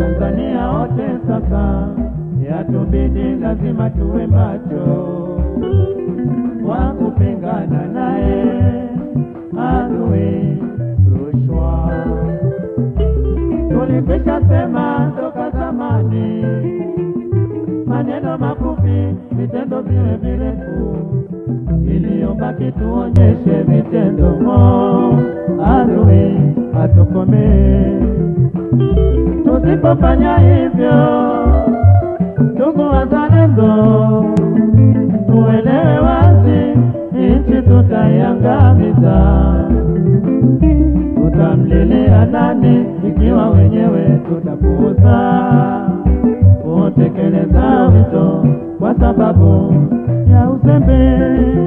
Watanzania wote sasa yatubidi lazima tuwe macho wa kupingana naye adui rushwa. Tulikwisha sema toka zamani, maneno mafupi, vitendo viwe virefu, iliyobaki tuonyeshe vitendo mo adui atukomee. Tusipofanya hivyo, ndugu wazalendo, tuelewe wazi, nchi tutaiangamiza. Tutamlilia nani ikiwa wenyewe tutapuuza kutekeleza wito kwa sababu ya uzembe?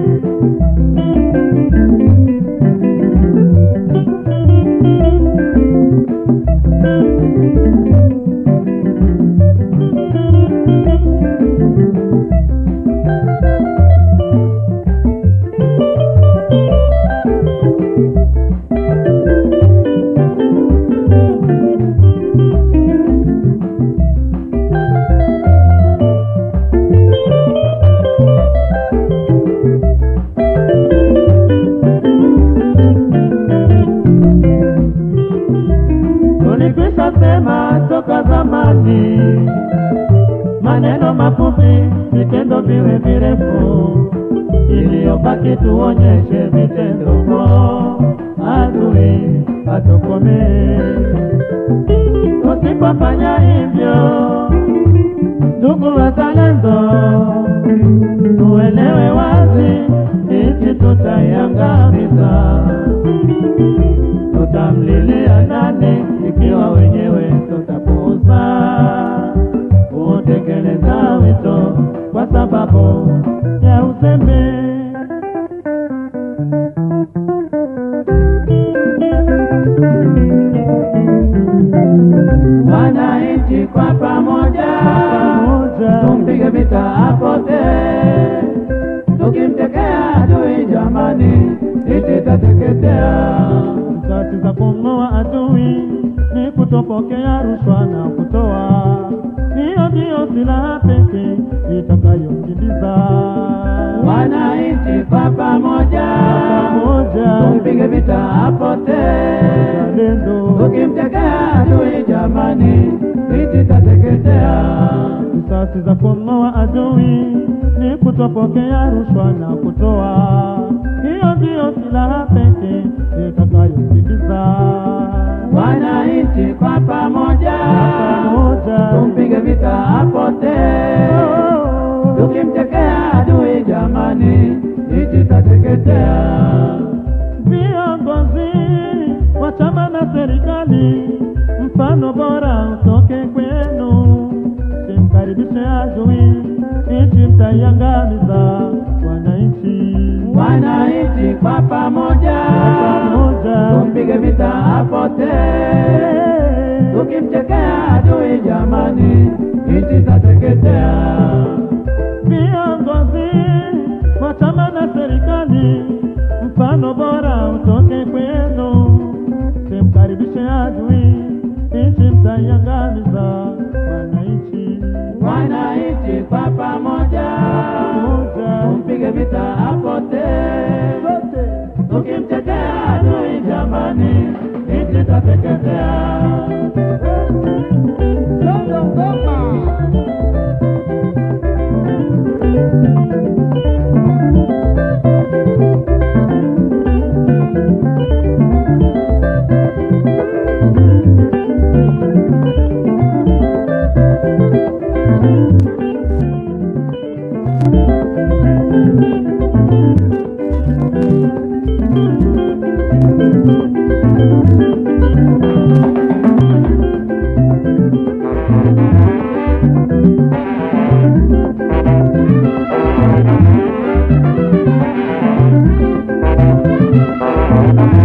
Tulikwisha sema toka zamani, maneno mafupi, vitendo viwe virefu, iliyobaki tuonyeshe vitendo mo adui atukomee. Tusipofanya hivyo, ndugu wazalendo, tuelewe wazi, nchi tutaiangamiza. Tutamlilia nani ikiwa wenyewe tutapuuza kutekeleza wito kwa sababu ya uzembe? Wananchi kwa pamoja, tumpige vita apote, tukimtekea adui jamani, nchi itateketea. Sasi za kumng'oa adui ni kutopokea rushwa na kutoa, hiyo ndiyo silaha pekee itakayokimbiza Wananchi kwa pamoja, pamoja tumpige vita apote, uzalendo. tukimtekea adui jamani, nchi itateketea. Risasi za kumng'oa adui ni kutopokea rushwa na kutoa, hiyo ndiyo silaha pekee itakayokimbiza Wananchi kwa pamoja, pamoja. tumpige vita apote, tukimtekea adui jamani, nchi itateketea. Viongozi wa chama na serikali, mfano bora utoke kwenu, simkaribishe adui, nchi mtaiangamiza. Wananchi Wananchi kwa pamoja, pamoja, tumpige vita apote, tukimtekea adui jamani, nchi itateketea. viongozi wa chama na serikali, mfano bora utoke kwenu, simkaribishe adui, nchi mtaiangamiza. Wananchi Wananchi kwa pamoja, pamoja, tumpige vita apote, tukimtetea adui jamani, nchi itateketea. Thank you.